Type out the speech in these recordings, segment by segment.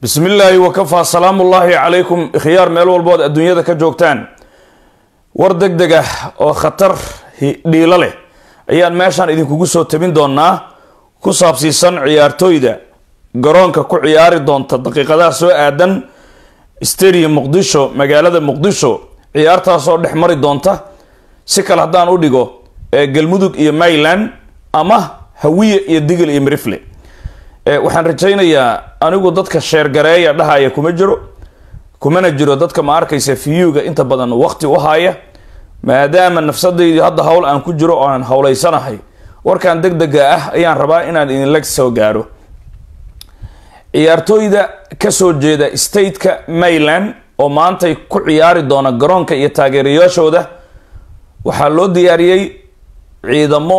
bismi illaahi wakafaa salaamu ullaahi calaykum ikhyaar meel walbood adduunyada ka joogtaan war deg deg ah oo khatar dhiilo leh ayaan meeshaan idinkugu soo tabin doonaa ku saabsiisan ciyaartooyda garoonka ku ciyaari doonta daqiiqadaha soo aadan stadium muqdisho magaalada muqdisho ciyaartaasoo dhex mari doonta si kale haddaan u dhigo ee galmudug iyo mayland ama hawiye iyo digil iyo mirifle waxaan rajaynayaa anigu dadka sheergareeya dhahaya kuma jiro kumana jiro dadka ma arkaysa viyuga inta badan waqti u haya maadaama nafsadaydi hadda hawl aan ku jiro oo aan howlaysanahay warkan deg dega ah ayaan rabaa inaan idinla soo gaaro ciyaartooyda kasoo jeeda stateka mayland oo maantay ku ciyaari doona garoonka iyo taageerayaashooda waxaa loo diyaariyey ciidamo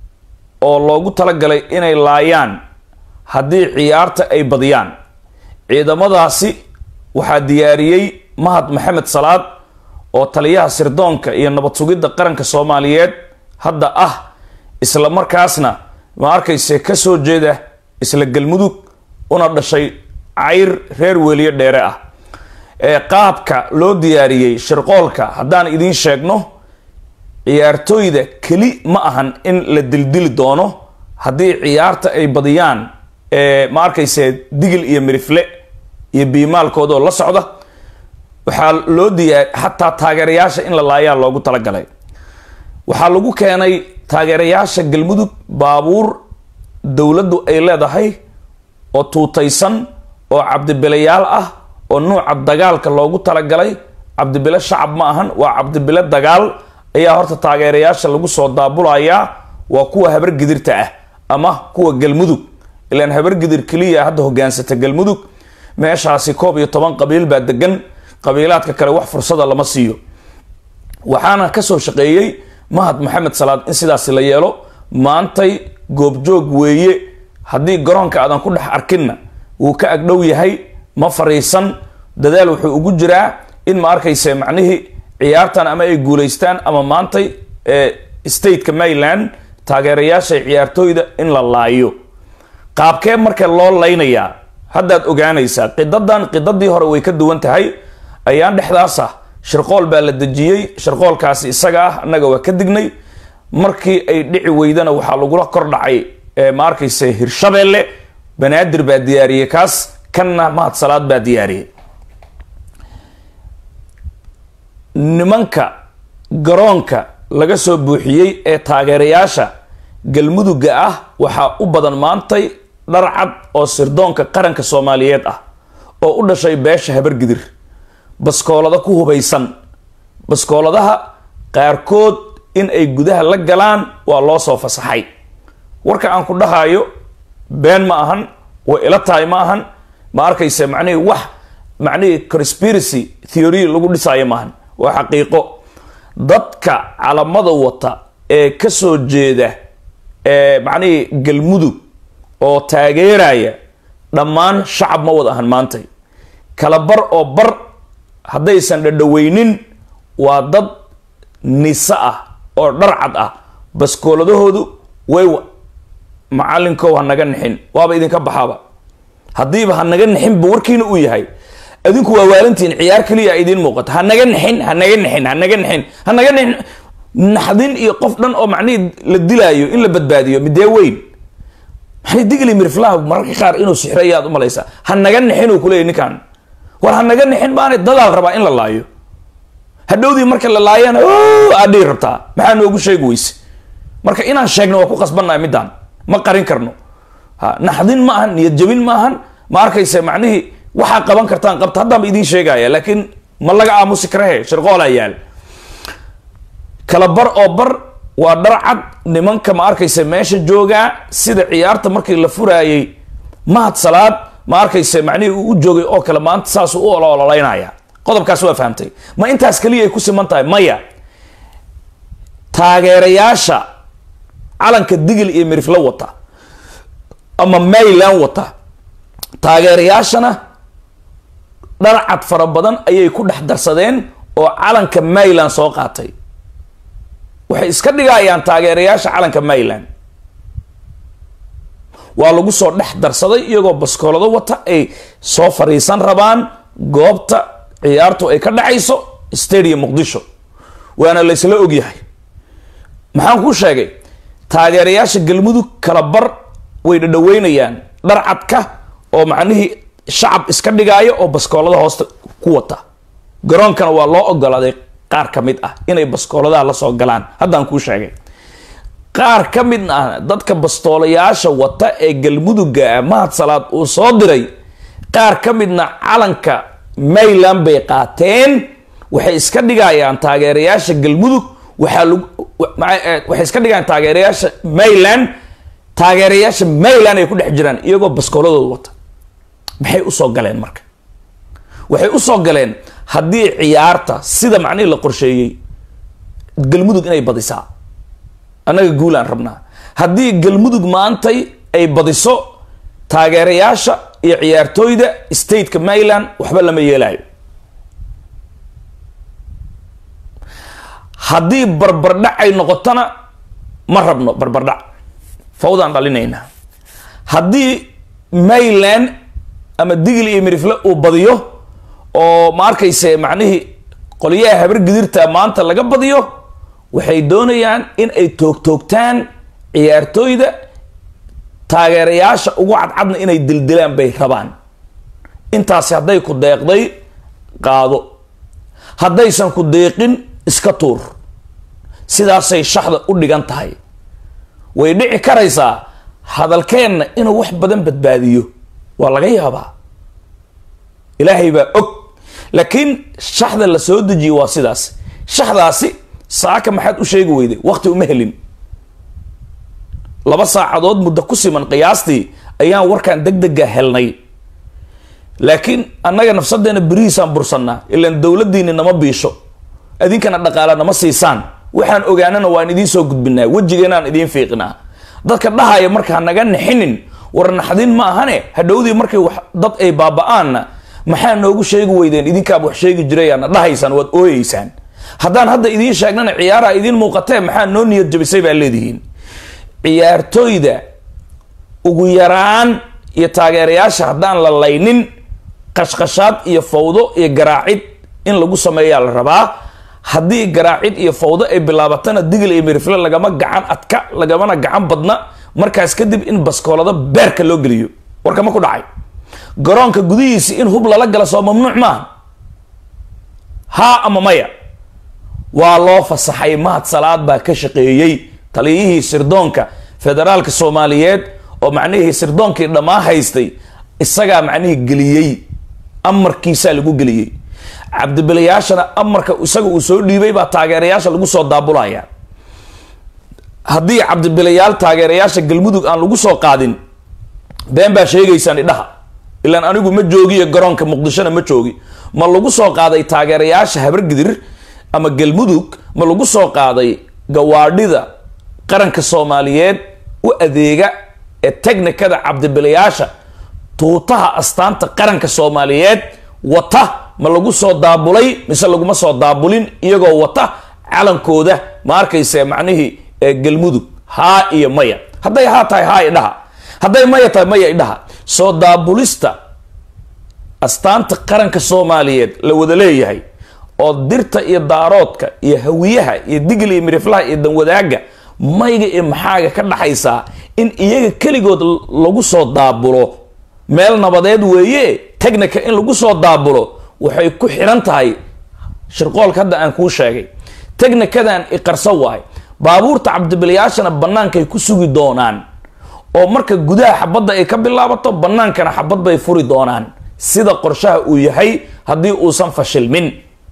oo loogu talagalay inay laayaan haddii ciyaarta ay badiyaan ciidamadaasi waxaa diyaariyey mahad maxamed salaad oo taliyaha sirdoonka iyo nabad sugidda qaranka soomaaliyeed hadda ah isla markaasna ma arkayse kasoo jeeda isla galmudug una dhashay cayr reer weliye dheere ah ee qaabka loo diyaariyey shirqoolka haddaan idiin sheegno ciyaartooyda keli ma ahan in la dildili doono haddii ciyaarta ay badiyaan ma arkayse digil iyo mirifle iyo biimaalkoodoo la socda waxaa loo diyaar xataa taageerayaasha in la laayaa loogu talagalay waxaa lagu keenay taageerayaasha galmudug baabuur dowladdu ay leedahay oo tuutaysan oo cabdibilayaal ah oo nuuca dagaalka loogu talagalay cabdibile shacab ma ahan waa cabdibile dagaal ayaa horta taageerayaasha lagu soo daabulayaa waa kuwa habargidirta ah ama kuwa galmudug ilaan habargidir keliya hadda hogaansata galmudug meeshaasi koob iyo toban qabiil baa degan qabiilaadka kale wax fursada lama siiyo waxaana kasoo shaqeeyey mahad maxamed salaad in sidaasi la yeelo maantay goobjoog weeye haddii garoonka aadan ku dhex arkinna wuu ka agdhow yahay ma fariisan dadaal wuxuu ugu jiraa in ma arkayse macnihii ciyaartan ama ay guulaystaan ama maantay stateka mayland taageerayaasha ciyaartooyda in la laayo qaabkee marka loo laynayaa haddaad ogaanaysaa qidadan qidadii hore way ka duwan tahay ayaan dhexdaas ah shirqool baa la dejiyey shirqoolkaasi isaga ah annaga waa ka dignay markii ay dhici weydana waxaa lagula kor dhacay ma arkayse hirshabeelle banaadir baa diyaariyey kaas kanna mahad salaad baa diyaariyey nimanka garoonka laga soo buuxiyey ee taageerayaasha galmuduga ah waxaa u badan maantay dharcad oo sirdoonka qaranka soomaaliyeed ah oo u dhashay beesha habargidir baskoolada ku hubaysan baskooladaha qaarkood in ay gudaha la galaan waa loo soo fasaxay warka aan ku dhahayo been ma ahan way ila tahay ma ahan ma arkayse macnihii wax macnihii conspiracy theory lagu dhisaayo maahan waa xaqiiqo dadka calamada wata ee kasoo jeeda ee macnihii galmudug oo taageeraya dhammaan shacab ma wada ahan maantay kala bar oo bar haddaysan dhadhaweynin waa dad nise ah oo dharcad ah baskooladahoodu way macalinkow ha naga nixin waaba idinka baxaaba haddiiba ha naga nixinba warkiina uu yahay adinku waa waalantihin ciyaar keliya idiin muuqato ha naga nixin ha naga nixin ha naga nixin ha naga nixin naxdin iyo qof dhan oo macnihii la dilaayo in la badbaadiyo midee weyn maxay digli mirflaha mararka qaar inuu sixrayaad u malaysaa ha naga nixin uu kuleeyay ninkan war ha naga nixin baanay dadaal rabaa in la laayo hadhowdii marka la laayana aad dhihi rabtaa maxaa noogu sheegi weyse marka inaan sheegno waa ku qasbannahay middaan ma qarin karno ha naxdin ma ahan niyad jabin ma ahan ma arkayse macnihii waxaa qaban kartaan qabta haddaanba idiin sheegaya laakiin ma laga aamusi karahe shirqoolaa yaal kala bar oo bar waa dharcad nimanka ma arkayse meesha joogaa sida ciyaarta markii la furaayey mahad salaad ma arkayse macnihii uu u joogay oo kale maanta saasuu u ololaynaya qodobkaas waa fahamtay ma intaas keliya ay ku siman tahay maya taageerayaasha calanka digil iyo miriflo wata ama mayland wata taageerayaashana dharcad fara badan ayay ku dhex darsadeen oo calanka mayland soo qaatay waxay iska dhigayaan taageerayaasha calanka mayland waa lagu soo dhex darsaday iyagoo baskoolado wata ay soo fariisan rabaan goobta ciyaartu ay ka dhacayso stadium muqdisho waana laysla ogyahay maxaan kuu sheegay taageerayaasha galmudug kala bar way dhadhaweynayaan dharcadka oo macnihii shacab iska dhigaayo oo baskoolada hoosta ku wata garoonkana waa loo ogolaaday qaar ka mid ah inay baskooladaha la soo galaan haddaan kuu sheegay qaar ka mid ah dadka bastoolayaasha wata ee galmuduga ah mahad salaad uu soo diray qaar ka midna calanka mayland bay qaateen waxay iska dhigayaan taageerayaasha galmudug waxaa lagu waxay iska dhigayaan taageerayaasha mayland taageerayaasha mayland ay ku dhex jiraan iyagoo baskooladooda wata maxay usoo galeen marka waxay usoo galeen haddii ciyaarta sida macnihii la qorsheeyey galmudug inay badisaa annaga guulaan rabnaa haddii galmudug maantay ay badiso taageerayaasha iyo ciyaartooyda stateka mayland waxba lama yeelayo haddii barbardhac ay noqotona ma rabno barbardhac fawdaan dhalinaynaa haddii mayland ama digil iyo mirifle uu badiyo oo ma arkayse macnihii qolyaha habar gidirta maanta laga badiyo waxay doonayaan in ay toogtoogtaan ciyaartooyda taageerayaasha ugu cadcadna inay dildilaan bay rabaan intaasi hadday ku deeqday qaado haddaysan ku deeqin iska tuur sidaasay shaxda u dhigan tahay way dhici karaysaa hadalkeenna inuu wax badan badbaadiyo waa laga yaabaa ilaahay baa og laakiin shaxda la soo dejiye waa sidaas shaxdaasi saaka maxaad u sheegi weyday waqti uma helin laba saacadood muddo ku siman qiyaastii ayaan warkan deg dega helnay laakiin annaga nafsadeena berihiisaan bursannaa ilaan dowladdiini nama biisho idinkana dhaqaala nama siisaan waxaan ogaanana waan idiin soo gudbinaa wejigeenaan idiin fiiqinaa dadka dhahaya markaa naga nixinin war naxdin ma ahane hadhowdii markay wax dad ay baaba-aanna maxaa noogu sheegi weydeen idinkaaba wax sheegi jirayaana dhahaysaan waad ooyeysaan haddaan hadda idiin sheegnana ciyaaraha idiin muuqatee maxaa noo niyad jabisay baa leedihiin ciyaartooyda ugu yaraan iyo taageerayaasha haddaan la laynin qashqashaad iyo fawdo iyo garaacid in lagu sameeyaa la rabaa haddii garaacid iyo fawdo ay bilaabatana digil iyo mirifle lagama gacan adka lagamana gacan badna markaas kadib in baskoolado beerka loo geliyo warkama ku dhacay garoonka gudihiisi in hub lala gala soo mamnuuc maaha haa ama maya waa loo fasaxay mahad salaad baa ka shaqeeyey taliyihii sirdoonka federaalka soomaaliyeed oo macnihii sirdoonkii dhammaa haystay isagaa macnihii geliyey amarkiisaa lagu geliyey cabdibilayaashana amarka isaga uu soo dhiibay baa taageerayaasha lagu soo daabulaya haddii cabdibilayaal taageerayaasha galmudug aan lagu soo qaadin been baa sheegaysaan idhaha ilaan anigu ma joogiyo garoonka muqdishona ma joogi ma lagu soo qaaday taageerayaasha habargidir ama galmudug ma lagu soo qaaday gawaadhida qaranka soomaaliyeed u adeega ee technikada cabdibilayaasha tuutaha astaanta qaranka soomaaliyeed wata ma lagu soo daabulay mise laguma soo daabulin iyagoo wata calankooda ma arkayse macnihii galmudug haa iyo maya hadday haa tahay haa idhaha hadday maya tahay maya idhaha soo daabulista astaanta qaranka soomaaliyeed la wada leeyahay oo dirta iyo daaroodka iyo hawiyaha iyo digil iyo miriflaha iyo danwadaaga mayga iyo maxaaga ka dhaxaysaa in iyaga keligood lagu soo daabulo meel nabadeed weeye technica in lagu soo daabulo waxay ku xiran tahay shirqoolka hadda aan kuu sheegay technikadan iqarso waay baabuurta cabdibilayaashana bannaankay ku sugi doonaan oo marka gudaha xabadda ay ka bilaabato bannaankana xabad bay furi doonaan sida qorshaha uu yahay haddii uusan fashilmin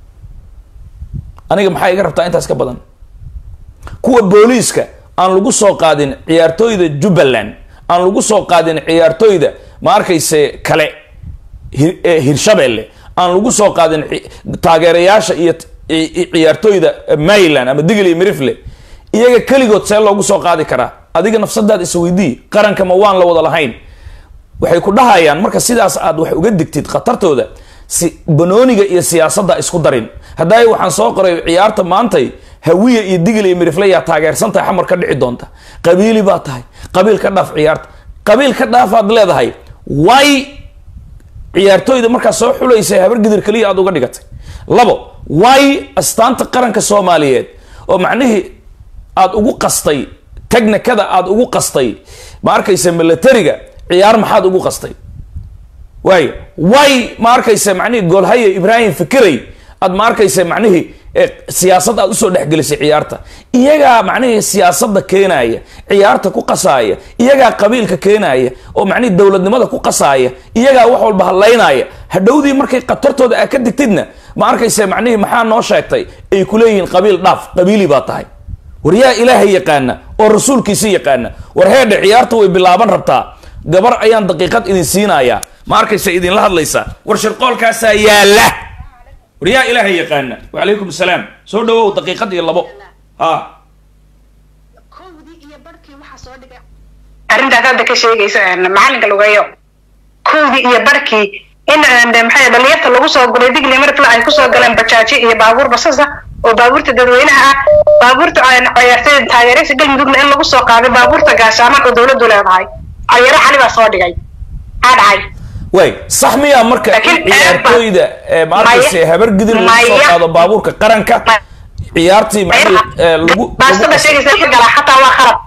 aniga maxaa iga rabtaa intaas ka badan kuwa booliiska aan lagu soo qaadin ciyaartooyda jubbaland aan lagu soo qaadin ciyaartooyda ma arkayse kale hirshabeelle aan lagu soo qaadin taageerayaasha iyo ciyaartooyda mayland ama digil iyo mirifle iyaga keligood see loogu soo qaadi karaa adiga nafsadaad isweydii qaranka ma waan la wada lahayn waxay ku dhahayaan marka sidaas aad wax uga digtid khatartooda si banooniga iyo siyaasadda isku darin haddaay waxaan soo qoray ciyaarta maantay hawiya iyo digil iyo mirifle yaa taageersan tahay xamar ka dhici doonta qabiili baa tahay qabiil ka dhaaf ciyaarta qabiil ka dhaafaad leedahay way ciyaartooyda markaa soo xulaysa habar gidir keliya aad uga dhigatay labo way astaanta qaranka soomaaliyeed oo macnihii aad ugu qastay technikada aad ugu qastay ma arkaysa militariga ciyaar maxaad ugu qastay waayo way ma arkaysa macnihii goolhaye ibraahim fikiray aad ma arkaysa macnihii siyaasad aad usoo dhexgelisay ciyaarta iyagaa macnihii siyaasadda keenaaya ciyaarta ku qasaaya iyagaa qabiilka keenaaya oo macnihii dowladnimada ku qasaaya iyagaa wax walba hadlaynaya hadhowdii markay khatartooda aa ka digtidna ma arkaysa macnihii maxaa noo sheegtay ay kuleeyihiin qabiil dhaaf qabiili baa tahay war yaa ilaahay yaqaana oo rasuulkiisi yaqaana war heedhe ciyaarta way bilaaban rabtaa gabar ayaan daqiiqad idin siinayaa ma arkaysa idinla hadlaysaa war shirqoolkaasaa yaalla war yaa ilaahay yaqaana wacalaykum asalaam soo dhawow daqiiqad iyo labo ha arrintaas hadda ka sheegaysa macalinka lugeeyo kowdii iyo barkii in maxay dhalinyarta lagu soo guray digli markle ay kusoo galeen bajaaji iyo baabuur basasa oo baabuurta dadweynaha ah baabuurta ciyaartooyda taageeraysa galmudugna in lagu soo qaaday baabuurta gaashaaman oo dowladdu leedahay cayaaro xali baa soo dhigay maxaa dhacay way sax miyaa marka in ciyaartooyda ma arkayse habar gidir lagu soo qaado baabuurka qaranka ciyaartii macnihii lagu baastada sheegaysa galaa xataa waa khalad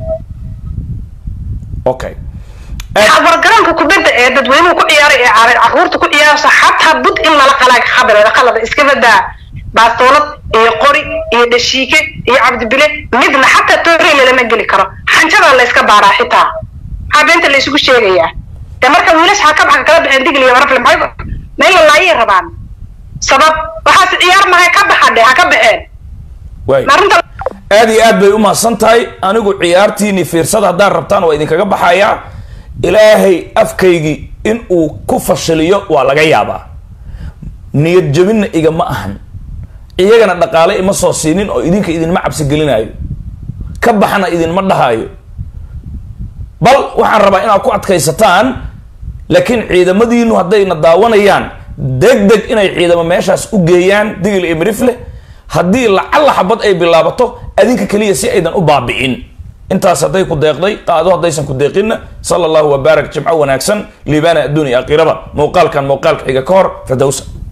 okay wargaroonka kubadda ee dadweynuhu ku ciyaaray ee caruurta ku ciyaaraysa xataa bud in lala qalaa khabireeda qalada iska badaa baastoolad iyo qori iyo dhashiike iyo cabdibile midna xataa tooreyla lama geli karo xanjadaa la iska baaraa xitaa maxaa beenta la isugu sheegayaa de marka wiilash ha ka baxa kala baxeen digliya marafle maxay meel la laayay rabaan sabab waxaas ciyaar mahay ka baxadhe ha ka baxeen way arrinta aad iyo aad bay u mahadsan tahay anigu ciyaartiini fiirsada haddaan rabtaan waa idinkaga baxayaa ilaahay afkaygii in uu ku fashiliyo waa laga yaabaa niyad jabinna igama ahan iyagana dhaqaale ima soo siinin oo idinka idinma cabsi gelinaayo ka baxna idinma dhahaayo bal waxaan rabaa inaad ku adkaysataan laakiin ciidamadiinu haddayna daawanayaan deg deg inay ciidamo meeshaas u geeyaan digil iyo mirifle haddii lacalla xabad ay bilaabato adinka keliya si aydan u baabi'in intaas hadday ku deeqday qaado haddaysan ku deeqinna sala allahu wabaarak jimco wanaagsan liibaana adduun iyo aakhiraba muuqaalkan muuqaalka xiga ka hor firdowsa